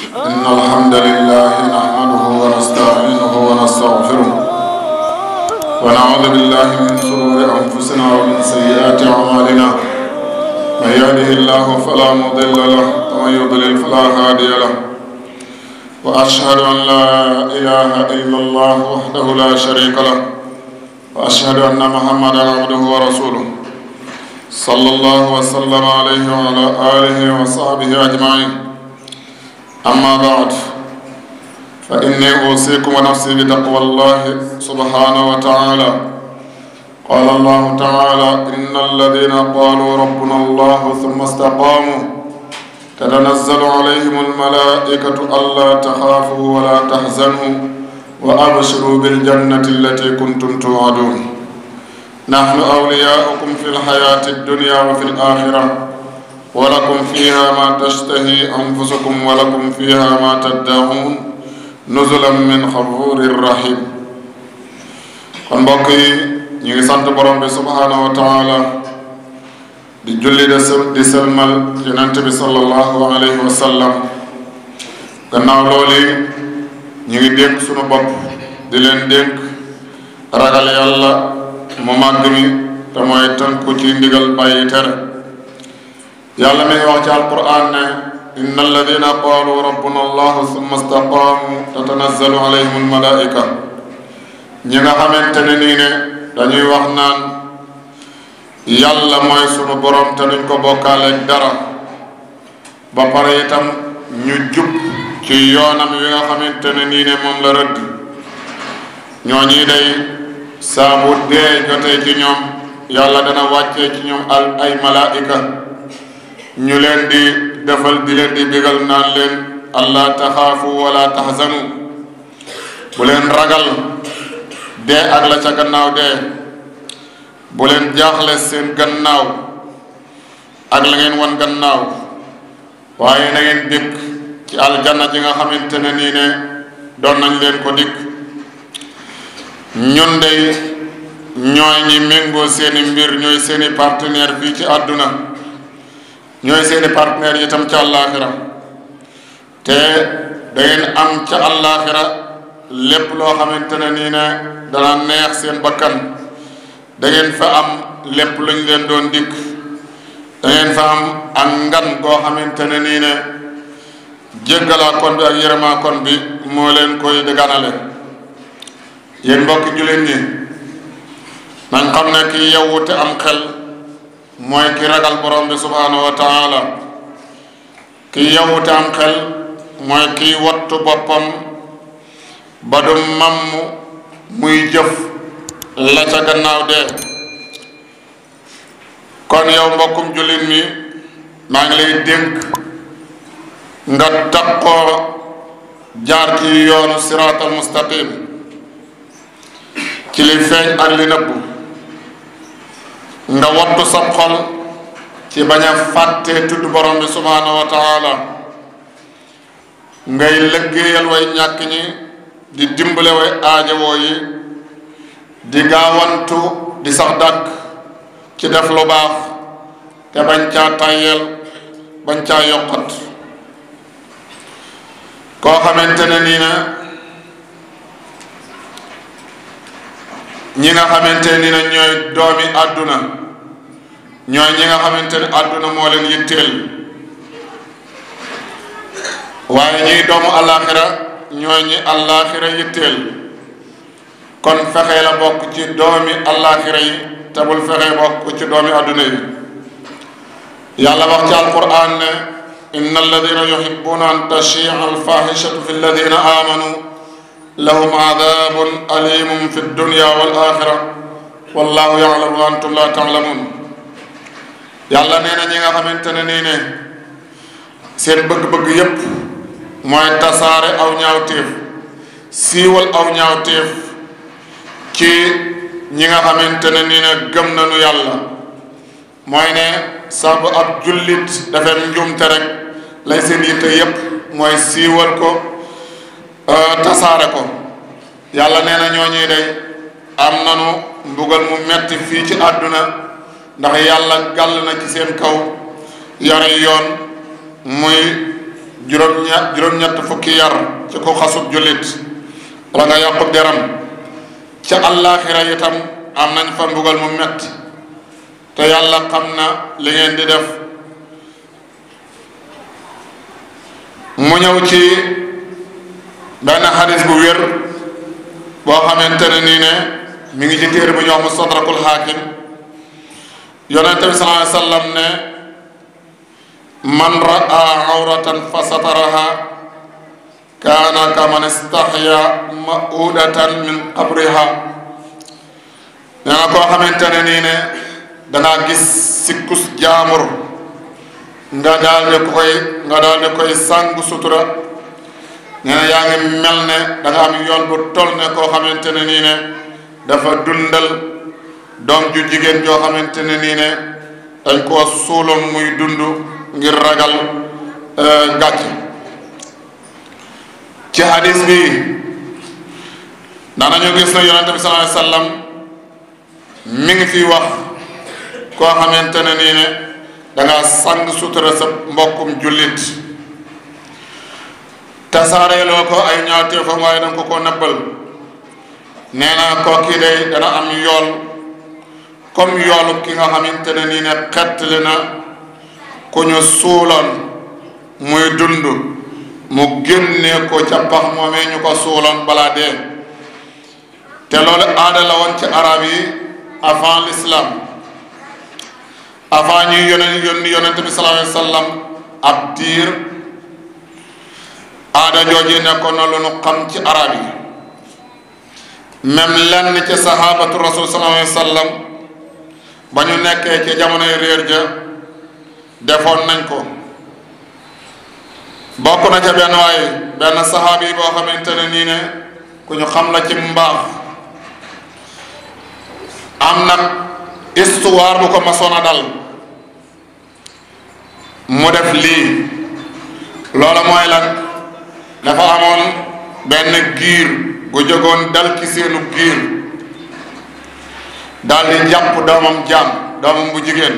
إن الحمد لله نحمده ونستعينه ونستغفره ونعوذ بالله من شرور أنفسنا ومن سيئات أعمالنا من يهده الله فلا مضل له ومن يضلل فلا هادي له وأشهد أن لا إله إلا الله وحده لا شريك له وأشهد أن محمدا عبده ورسوله صلى الله وسلم عليه وعلى آله وصحبه أجمعين أما بعد فإني أوصيكم ونفسي بتقوى الله سبحانه وتعالى قال الله تعالى إن الذين قالوا ربنا الله ثم استقاموا تتنزل عليهم الملائكة ألا تخافوا ولا تحزنوا وأبشروا بالجنة التي كنتم توعدون نحن أولياؤكم في الحياة الدنيا وفي الآخرة ولكم فيها ما تشتهي أنفسكم ولكم فيها ما تدعون نزلا من غفور رحيم kon mbokk yi ñu ngi sant borom bi subhaanahu wa taala di julli de di selmal yonent bi sallallahu alayhi wa sallam gannaaw loolu ñu ngi dénk sunu bopp di leen dénk ragal yàlla mu màgg mi te mooy tënku ci ndigal bàyyi tere yàlla mi ngi wax ci alquran ne inna alladina qaalu rabbuna allahu summa staqaamu tatanazzalu alayhim almalaika ñi nga xamante ne nii ne dañuy wax naan yàlla mooy sunu borom te duñ ko bokkaaleeg dara ba pare itam ñu jub ci yoonam wi nga xamante ne nii ne moom la rëdd ñoo ñii day saabu dee jotee ci ñoom yàlla dana wàccee ci ñoom al ay malaika ñu leen di defal di leen di bigal naan leen allah taxaafu wala taxzanu bu leen ragal dee ak la ca gannaaw dee bu leen jaaxle seen gannaaw ak la ngeen wan gannaaw waaye na ngeen dikk ci aljanna ji nga xamante ne nii ne doon nañ leen ko dikk ñun dey ñooy ñi méngoo seeni mbir ñooy seeni partenaire fii ci àdduna ñooy seeni partenaire itam ca àllaaxira te da ngeen am ca àllaaxira lépp loo xamante ne nii ne dana neex seen bakkan da ngeen fa am lépp luñ leen doon dikk da ngeen fa am ak ngan goo xamante ne nii ne jéggalaa kon bi ak yërëmaa kon bi moo leen koy dëgganale yéen mbokki jullit ñi nañ xam ne ki yewwu te am xel mooy ki ragal borom bi subhaanahu wa taala ki yewwu te am xel mooy kiy wattu boppam ba du mamm muy jëf la ca gannaaw dee kon yow mbokkum jullit mi maa ngi lay dénk nga takkoo jaar ci yoonu siraatal mustaqim ci li feeñ ak li nëbbu nga wattu sab xol ci bañ a fàttee tudd borom bi subhaanahu wa taala ngay lëggéeyal way ñàkk ñi di dimbale way aajowoo yi di gaawantu di sax dàkk ci def lu baax te bañ caa tàyyeel bañ caa yokkat koo xamante ne nii na ñi nga xamante ni na ñooy doomi àdduna ñooy ñi nga xamante ne àdduna moo leen yitteel waaye ñiy doomu àllaaxira ñooy ñi àllaaxira yitteel kon fexe la bokk ci doomi àllaaxira yi te bul fexe bokk ci doomi àdduna yi yàlla wax ci alquran ne inna alladina yuhibbuna an tashia alfahishatu fi alladina amanu lahum adabun alimun fi dunya wal axira wallahu yalamu wa antum la taalamun yàlla nee na ñi nga xamante ne nii ne seen bëgg-bëgg yépp mooy tasaare aw ñaawteef siiwal aw ñaawteef ci ñi nga xamante ne nii ne gëm nañu yàlla mooy ne saabu ab jullit dafay njuumte rek lay seen yitte yépp mooy siiwal ko tasaare ko yàlla nee na ñooñuy day am nanu mbugal mu metti fii ci àdduna ndax yàlla gàll na ci seen kaw yore yoon muy juróom-ñett juróom-ñett fukki yar ci ko xasub jullit wala nga yàqub deram ca àllaaxira itam am nañ fa mbugal mu metti te yàlla xam na li ngeen di def mu ñëw ci benn xadis bu wér boo xamante ne nii ne mi ngi ci téere bu ñu wax mustadrakul xaakim yonente bi sallallahu alayhi wa sallam ne man raa awratan fa sataraha kaana kaman istahya maudatan min qabriha nee na koo xamante ne nii ne dangaa gis sikkus jaamur nga daal di koy nga daal di koy sàngu sutura nee na yaa ngi mel ne da nga am yoon bu toll ne koo xamante ne nii ne dafa dundal doom ju jigéen joo xamante ne nii ne dañ koo suuloon muy dund ngir ragal gàcc ci hadis bi daanañu gis na yonente bi sallallahu alayhi wasallam mi ngi fi wax koo xamante ne nii ne danga sang sutura sa mbokkum jullit tasaareeloo ko ay ñaawteefam waaye danga ko ko nëbbal nee na koo kii day dana am yool comme yoolu ki nga xamante ne nii ne xettali na ku ñu suuloon muy dund mu génnee ko ca pax moomee ñu ko suuloon balaa dee te loolu aada la woon ci arab yi avant l'islam avant ñuy yónni yónni yonente bi sallallahu alayhi wa sallam ab diir aada jooju nekkoon na lu nu xam ci arab yi même lenn ci sahabatu rasul sallallahu alayhi wa sallam ba ñu nekkee ci jamonoy réer ja defoon nañ ko bokk na ca benn waaye benn sahaaba yi boo xamante ne nii ne ku ñu xam la ci mbaax am nag histoire bu ko masoon a dal mu def lii loola mooy lan dafa amoon benn giir gu jógoon dal ci seenu giir daal di jàpp doomam jaam doomam bu jigéen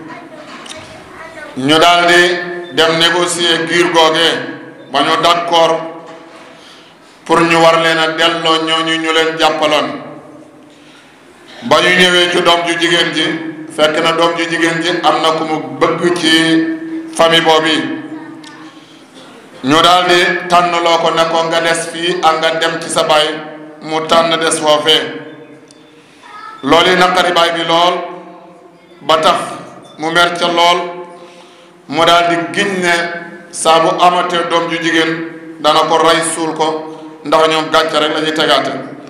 ñu daal di dem négocier giir googee ba ñu d'accord pour ñu war leen a delloo ñooñu ñu leen jàppaloon ba ñu ñëwee ci doom ju jigéen ji fekk na doom ju jigéen ji am na ku mu bëgg ci famille boobu ñu daal di tànn loo ko ne ko nga des fii ak nga dem ci sa baay mu tànn des foofee loolu yi naqari baay bi lool ba tax mu mer ca lool mu daal di giñ ne saa bu amatee doom ju jigéen dana ko rey suul ko ndax ñoom gàcce rek la ñuy tegaate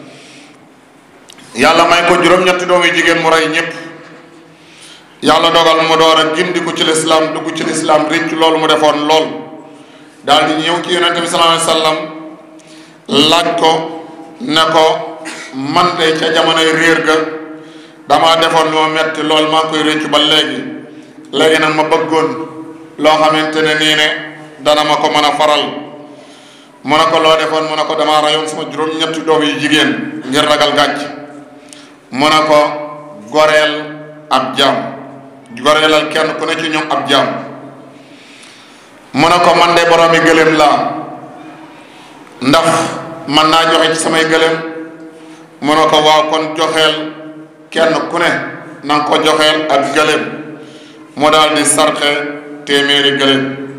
yàlla may ko juróom-ñetti doom yu jigéen mu rey ñëpp yàlla dogal mu door a gindiku ci lislaam dugg ci lislaam ricc loolu mu defoon lool daal di ñëw ci yonente bi sallallahu alayhi wasallam laaj ko ne ko man de ca jamonoy réer ga damaa defoon lu ma metti lool maa koy réccu ba léegi léegi nag ma bëggoon loo xamante ne nii ne dana ma ko mën a faral mu ne ko loo defoon mu ne ko damaa rayoon sama juróom-ñetti doom yu jigéen ngir ragal gàcc mu ne ko goreel ab jaam goreelal kenn ku ne ci ñoom ab jaam mu ne ko man de boroomi gëléem laa ndax man naa joxe ci samay gëléem mu ne ko waaw kon joxeel kenn ku ne na nga ko joxeel ak gëléem mu daal di sarxe téeméeri gëléem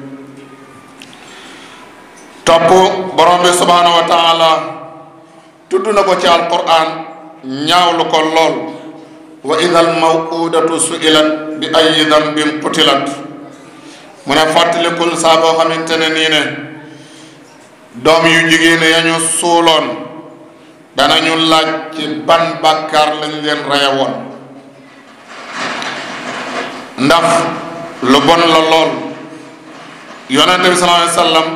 topp borom bi subhaanahu wa taala tudd na ko ci alquran ñaawlu ko lool wa idal mawudatu suilat bi ayi dambin qutilat mu ne fàttalikul saa boo xamante ne nii ne doom yu jigéen ya ñu suuloon danañu laaj ci ban bàkkaar lañ leen reye woon ndax lu bon la lool yonente bi sallallahu alayhi wasallam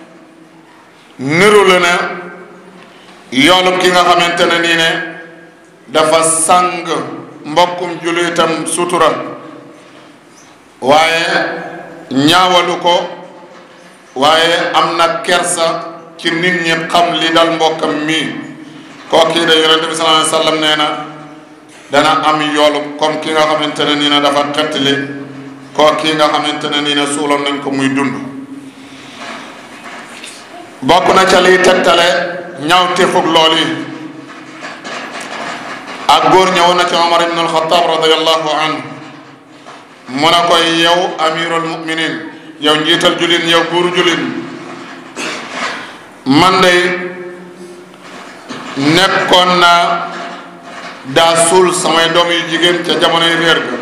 niru la ne yoolub ki nga xamante ne nii ne dafa sàng mbokkum jullitam sutura waaye ñaawalu ko waaye am na kersa ci nit ñi xam li dal mbokkam mii kooki de yonente bi sallallahu alayhi wasallam nee na dana am yoolu comme ki nga xamante ne nii ne dafa xettali kooki nga xamante ne nii ne suuloon nañ ko muy dund bokk na ca liy tegtale ñaaw téefug lool yi ak góor ñëwoon na ci Omar ibn al-Khattab radiyallahu anhu mu ne koy yow amirul muminin yow njiital julin yow buuru julin man de nekkoon naa daa suul samay doom yu jigéen ca jamonoy réer ga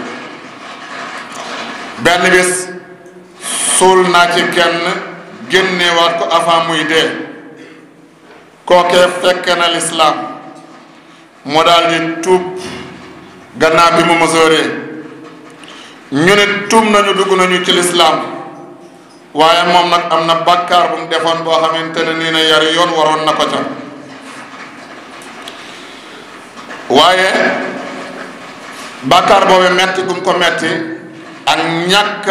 benn bis suul naa ci kenn génnewaat ko avant muy dee kookee fekk na lislaam mu daal di tuub gannaaw bi mu mësooree ñu ne tuub nañu dugg nañu ci lislaam waaye moom nag am na bàkkaar bu mu defoon boo xamante ne nii na yari yoon waroon na ko ca waaye bàkkaar boobu metti gum ko metti ak ñàkk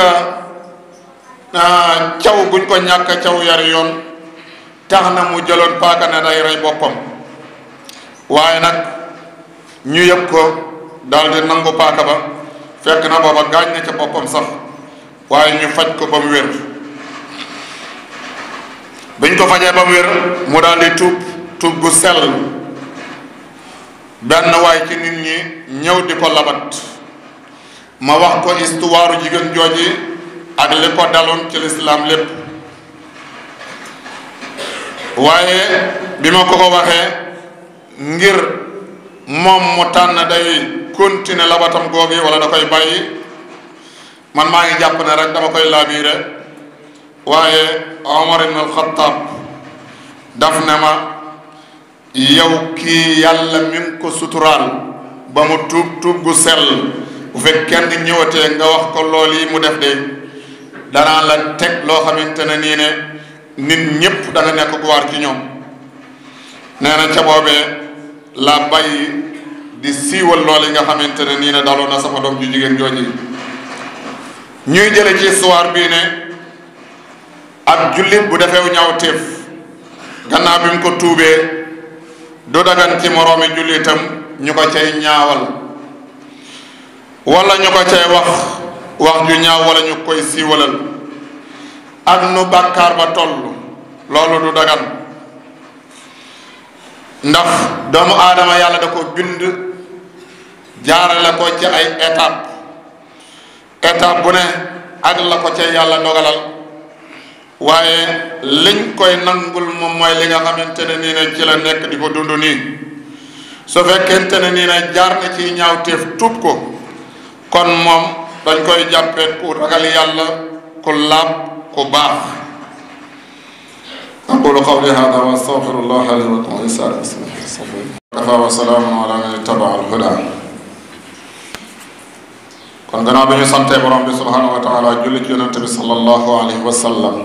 caw guñ ko ñàkk caw yari yoon tax na mu jëloon paaka ne day rey boppam waaye nag ñu yëg ko daal di nangu paaka ba fekk na booba gaañ na ca boppam sax waaye ñu faj ko ba mu wér biñ ko fajee ba mu wér mu daal di tuub tuub gu sell benn waay ci nit ñi ñëw di ko labat ma wax ko histoire jigéen jooji ak li ko daloon ci lislaam lépp waaye bi ma ko ko waxee ngir moom mu tànn day continuer labatam googi wala da koy bàyyi man maa ngi jàpp ne rek dama koy laabiire waaye Omar ibn al-Khattab daf ne ma yow kii yàlla mi ngi ko suturaal ba mu tuub tuub gu sell bu fekk kenn ñëwatee nga wax ko lool yi mu def de danaa la teg loo xamante ne nii ne nit ñépp da nga nekk ku waar ci ñoom nee na ca boobee la bàyyi di siiwal lool yi nga xamante ne nii ne daloon na sama doom ju jigéen jooji ñuy jële ci histoire bii ne ab jullit bu defew ñaaw téef gannaaw bi mu ko tuubee du dagan ci moroomi jullitam ñu ko cay ñaawal wala ñu ko cay wax wax ju ñaaw wala ñu koy siiwalal ak nu bàkkaar ba toll loolu du dagan ndax doomu aadama yàlla da ko bind jaarale ko ci ay étape étape bu ne ak la ko ca yàlla dogalal waaye liñ koy nangul moom mooy li nga xamante ne nii ne ci la nekk di ko dund nii su fekkente ne nii ne jaar na ci ñaawteef tuub ko kon moom dañ koy jàppee ku ragal yàlla ku laab ku baax aqulu qawli hada wa astaghfirullah li wa lakum wa lisa'iril muslimin kafa wa salaamun ala man ittaba al huda kon gannaaw bi ñu santee borom bi subhanahu wa taala julli ci yonente bi sallallahu alayhi wa sallam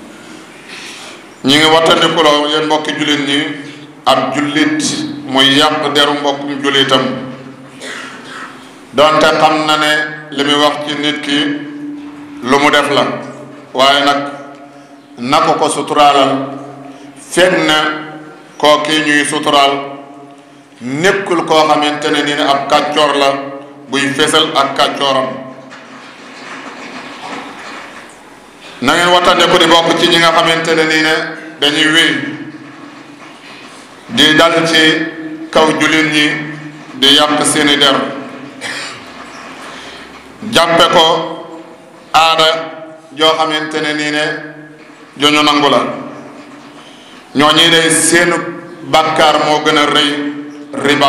ñi ngi wattandikuloo yéen mbokki jullit ñi ab jullit muy yàq deru mbokkum jullitam donte xam na ne li muy wax ci nit ki lu mu def la waaye nag na ko ko suturaalal fekk na koo kii ñuy suturaal nekkul koo xamante ne nii ne ab kàccoor la buy fesal ak kàccooram na ngeen wattandiku di bokk ci ñi nga xamante ne nii ne dañuy wéy di dal ci kaw jullit ñi di yàq seeni der jàppe ko aada joo xamante ne nii ne joñu nangu la ñooñi day seenu bàkkaar moo gën a rëy riba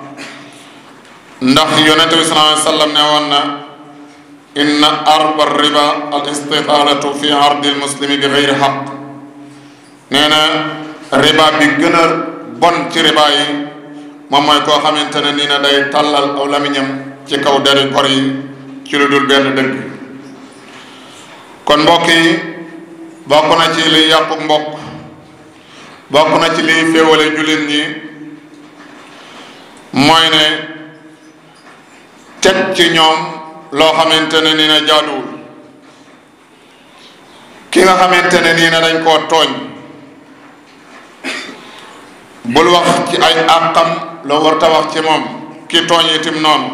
ndax yonente bi sallallahu alayhi wa sallam ne woon na inna arba riba al istitaalatu fi ardi lmuslimi bi geyri xaq nee na riba bi gën a bon ci riba yi moom mooy koo xamante ne nii na day tàllal aw lamiñam ci kaw deri gor yi ci lu dul benn dëgg kon mbokk yi bokk na ci liy yàqu mbokk bokk na ci liy féewale jullit ñi mooy ne teg ci ñoom loo xamante ne nii na jaaduwul ki nga xamante ne nii na dañ koo tooñ bul wax ci ay àqam loo warta wax ci moom ki tooñ itim noonu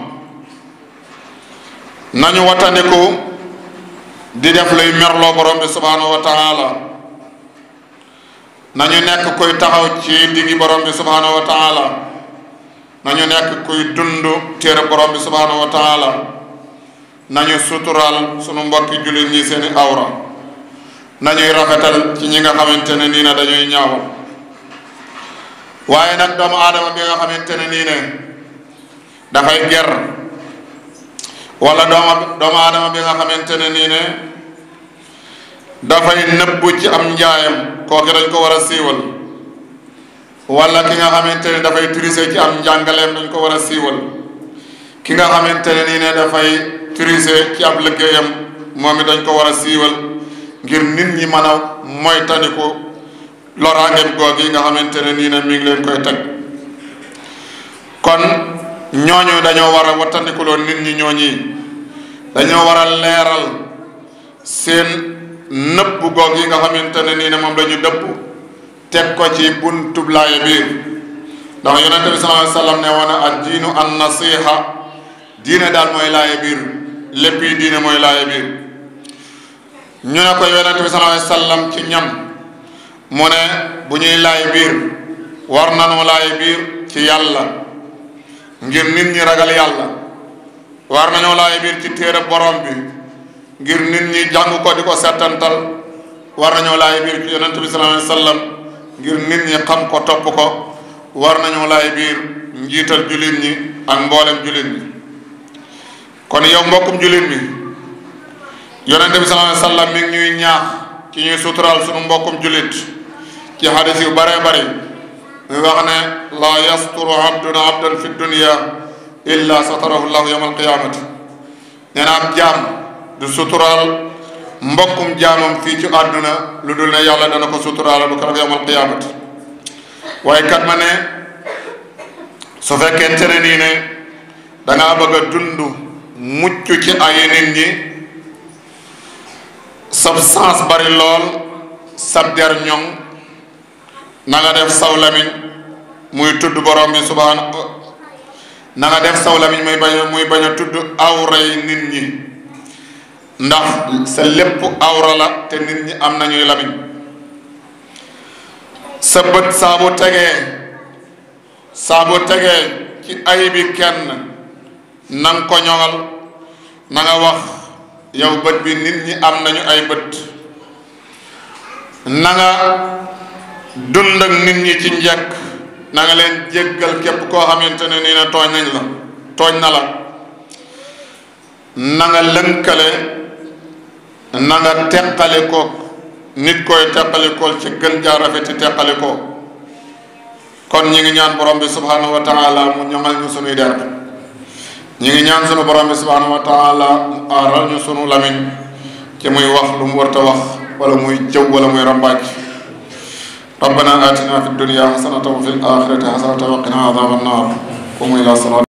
nañu wattandiku di def luy merloo borom bi subhanahu wa taala nañu nekk kuy taxaw ci diggi borom bi subhanahu wa taala nañu nekk kuy dund téere borom bi subhanahu wa taala nañu suturaal sunu mbokki jullit ñi seeni awra nañuy rafetal ci ñi nga xamante ne nii ne dañuy ñaawal waaye nag doomu aadama bi nga xamante ne nii ne dafay ger wala dooma doomu aadama bi nga xamante ne nii ne dafay nëbbu ci am njaayam kooki dañ ko war a siiwal wala ki nga xamante ne dafay triser ci am njàngaleem dañ ko war a siiwal ki nga xamante ne nii ne dafay triser ci ab liggéeyam moom it dañ ko war a siiwal ngir nit ñi mën a moytandiku loraangeem googi nga xamante ne nii ne mi ngi leen koy teg kon ñooñu dañoo war a wattandikuloo nit ñi ñooñi dañoo war a leeral seen nëbb goog yi nga xamante ne nii ne moom lañu dëpp teg ko ci buntub laaye biir ndax yonente bi sallallahu alayhi wa sallam ne woon ad diinu an nasiha diine daal mooy laaye biir lépp yi diine mooy laaye biir ñu ne ko yonente bi sallallahu alayhi wa sallam ci ñam mu ne bu ñuy laay biir war nañu laay biir ci yàlla ngir nit ñi ragal yàlla war nañoo laay biir ci téere borom bi ngir nit ñi jàng ko di ko settantal war nañoo laay biir ci yonente bi sallallahu alayhi wa sallam ngir nit ñi xam ko topp ko war nañoo laay biir njiital jullit ñi ak mboolem jullit ñi kon yow mbokkum jullit mi yonente bi sallallahu alayhi wa sallam mi ngi ñuy ñaax ci ñuy suturaal sunu mbokkum jullit ci hadis yu bare bari muy wax ne laa yasturu abdun abdan fi dunia illa satarahu llahu yawma alqiyamati nee na ab jaam du suturaal mbokkum jaamam fii ci àdduna lu dul ne yàlla dana ko suturaal lu ko rek yawma alqiyamati waaye kat ma ne su fekkente ne nii ne dangaa bëgg a dund mucc ci ay nit ñi sab sens bari lool sab der ñoŋ na nga def saw lamiñ muy tudd borom bi subhaana na nga def saw lamiñ muy bañ muy bañ a tudd awray nit ñi ndax sa lépp awra la te nit ñi am nañuy lamiñ sa bët saa bu tegee saa bu tegee ci ay bi kenn na nga ko ñoŋal na nga wax yow bët bi nit ñi am nañu ay bët na nga dund ak nit ñi ci njëkk na nga leen jéggal képp koo xamante ne nii na tooñ nañ la tooñ na la na nga lënkale na nga teqale kook nit koy teqale kool ci gën jaa rafet ci teqale ko kon ñi ngi ñaan borom bi subhanahu wa taala mu ñoŋal ñu sunuy der ñi ngi ñaan sunu borom bi subhanahu wa taala mu aaral ñu sunu lamiñ ci muy wax lu mu warta wax wala muy jëw wala muy rambaaj ربنا آتنا في الدنيا حسنة وفي الآخرة حسنة وقنا عذاب النار قوموا إلى صلاة